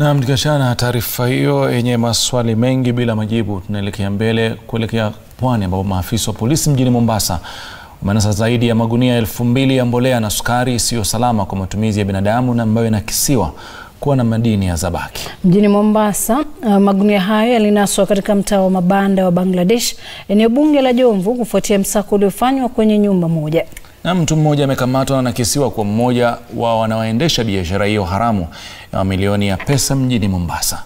Naam, tukiachana na taarifa hiyo yenye maswali mengi bila majibu, tunaelekea mbele kuelekea pwani ambapo maafisa wa polisi mjini Mombasa wamenasa zaidi ya magunia elfu mbili ya mbolea na sukari isiyo salama kwa matumizi ya binadamu na ambayo inakisiwa kuwa na madini ya zabaki. Mjini Mombasa, uh, magunia hayo yalinaswa katika mtaa wa mabanda wa Bangladesh, eneo bunge la Jomvu, kufuatia msako uliofanywa kwenye nyumba moja. Na mtu mmoja amekamatwa na anakisiwa kuwa mmoja wa wanaoendesha biashara hiyo haramu ya mamilioni ya pesa mjini Mombasa.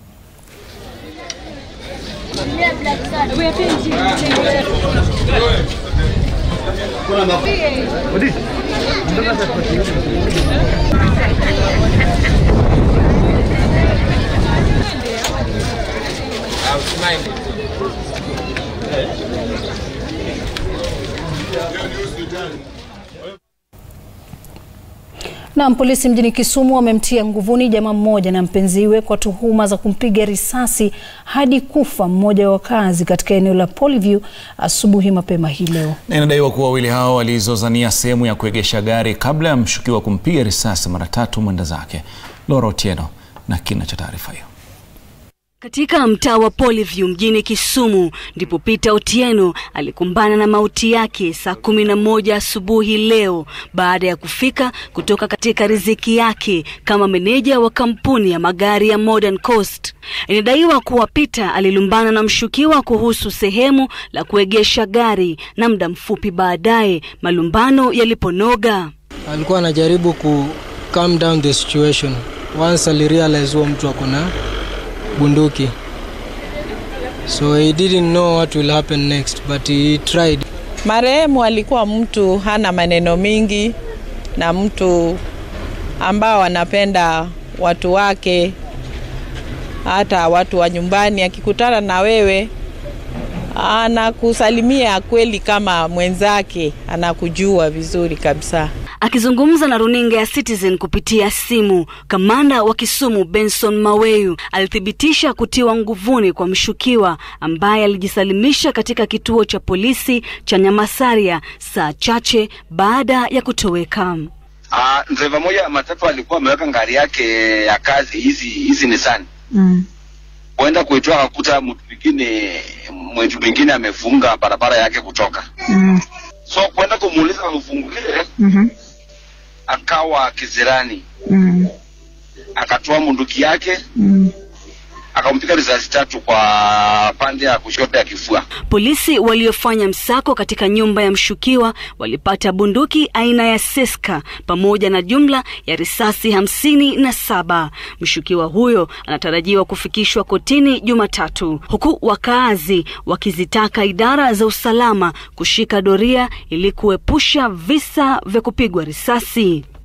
Na polisi mjini Kisumu wamemtia nguvuni jamaa mmoja na mpenziwe kwa tuhuma za kumpiga risasi hadi kufa mmoja wa wakazi katika eneo la Polyview asubuhi mapema hii leo. Na inadaiwa kuwa wawili hao walizozania sehemu ya kuegesha gari kabla ya mshukiwa kumpiga risasi mara tatu mwenda zake. Laura Otieno na kina cha taarifa hiyo. Katika mtaa wa Polyview mjini Kisumu ndipo Peter Otieno alikumbana na mauti yake saa kumi na moja asubuhi leo baada ya kufika kutoka katika riziki yake kama meneja wa kampuni ya magari ya Modern Coast. Inadaiwa kuwa Peter alilumbana na mshukiwa kuhusu sehemu la kuegesha gari na muda mfupi baadaye malumbano yaliponoga. alikuwa anajaribu ku calm down the situation once alirealize huo mtu ako na bunduki so he didn't know what will happen next but he tried Marehemu alikuwa mtu hana maneno mingi na mtu ambao anapenda watu wake, hata watu wa nyumbani. Akikutana na wewe anakusalimia kweli kama mwenzake, anakujua vizuri kabisa. Akizungumza na runinga ya Citizen kupitia simu, kamanda wa Kisumu Benson Maweyu alithibitisha kutiwa nguvuni kwa mshukiwa ambaye alijisalimisha katika kituo cha polisi cha Nyamasaria saa chache baada ya kutoweka. Uh, dereva moja ya matatu alikuwa ameweka ngari yake ya kazi hizi hizi Nissan Mm. kuenda kuitoa akakuta mtu mwingine mtu mwingine amefunga barabara yake kutoka Mm. so kwenda kumuuliza amfungulie Mm akawa kizirani -hmm. akatoa munduki yake Mm. akampiga risasi tatu kwa pande ya kushoto ya kifua Polisi waliofanya msako katika nyumba ya mshukiwa walipata bunduki aina ya Seska pamoja na jumla ya risasi hamsini na saba. Mshukiwa huyo anatarajiwa kufikishwa kotini Jumatatu, huku wakaazi wakizitaka idara za usalama kushika doria ili kuepusha visa vya kupigwa risasi.